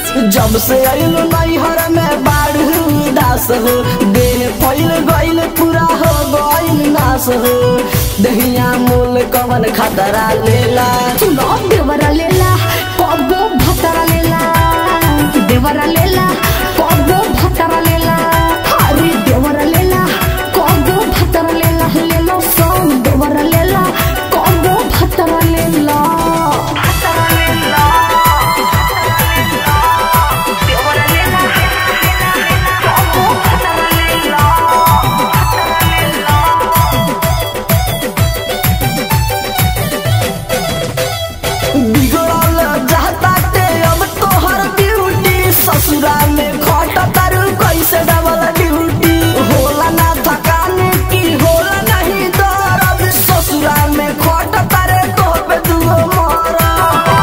जब से आइल नैहर में बाढ़ दास हो देह फैल गइल पूरा हो गइल नाश हो दहिया मूल कवन खतरा लेला सुनो देवरा लेला कबो भतरा लेला देवरा लेला कबो भतरा लेला अरे देवरा लेला कबो भतरा लेला लेलो सॉन्ग देवरा लेला कबो भतरा लेला भतरा लेला देवरा लेला कबो भतरा लेला बिगड़ल जाता ते अब तोहर ड्यूटी ससुरा में खट तारू कैसे डबल ड्यूटी होला ना थकान की होला नहीं दर्द ससुरा में खट तारे तो पे दुगो मरा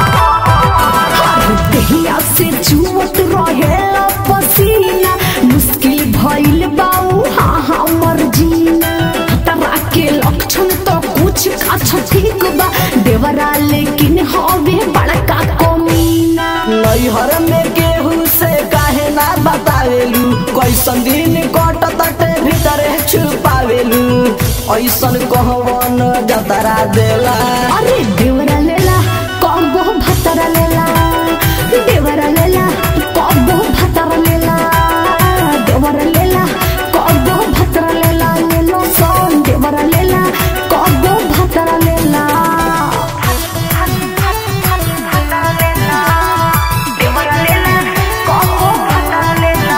दहिया से जुवत रहे पसीना मुश्किल भइल बाऊ हाँ हाँ मर्जीना तरा के लक्षण तो कुछ अच्छा ठीक बा देवरा लेकिन हवे बड़का कमीना नैहर में केहू से काहे ना बतावेलू कैसन दिन कट तटे भीतरे छुपावेलू ऐसन कहवन जतरा देला अरे देवरा लेला कबो भतरा लेला देवरा लेला कबो भतरा लेला देवरा लेला कबो भतरा लेला लेलो सोन देवरा लेला कबो भतरा लेला देवरा लेला कबो भतरा लेला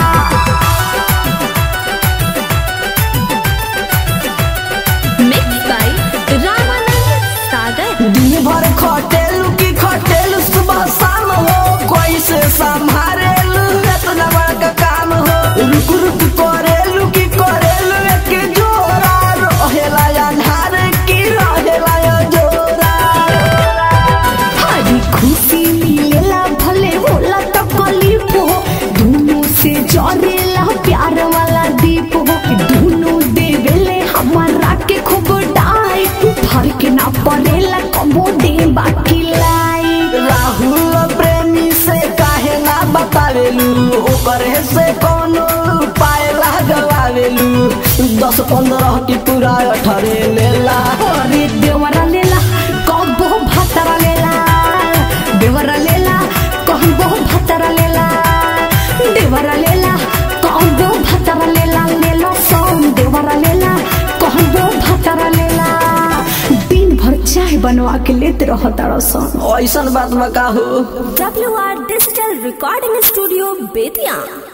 Mixed by Ramanand Sagar. दिन भर खटेलू की खटेलू सुबह शाम हो कैसे संभारेलू इतना बड़का काम हो रुक रुक करेलू की करेलू एक जोरा रहेला अन्हार की रहेला जोरा हरी खुशी मिलेला भले होला तकलीफ हो दोनों से जरेला प्यार वाला दीप हो दोनों देवेले हमारा के खूब डाई फर्क ना पड़ेला कबो दे बाकी लाई राहुल प्रेमी से काहे ना बतावेलू ओकरे से कोनो उपाय लगवावेलू दस पंद्रह की पूरा अठरे लेला अरे देवरा लेला कबो भतरा लेला देवरा लेला कहबो भतरा लेला देवरा लेला कहबो भतरा लेला लेलो सोन देवरा लेला कहबो भतरा लेला दिन भर चाय बनवा के लेते रह तारा सन ऐसन बात में का हो WR Digital Recording Studio, Bethian.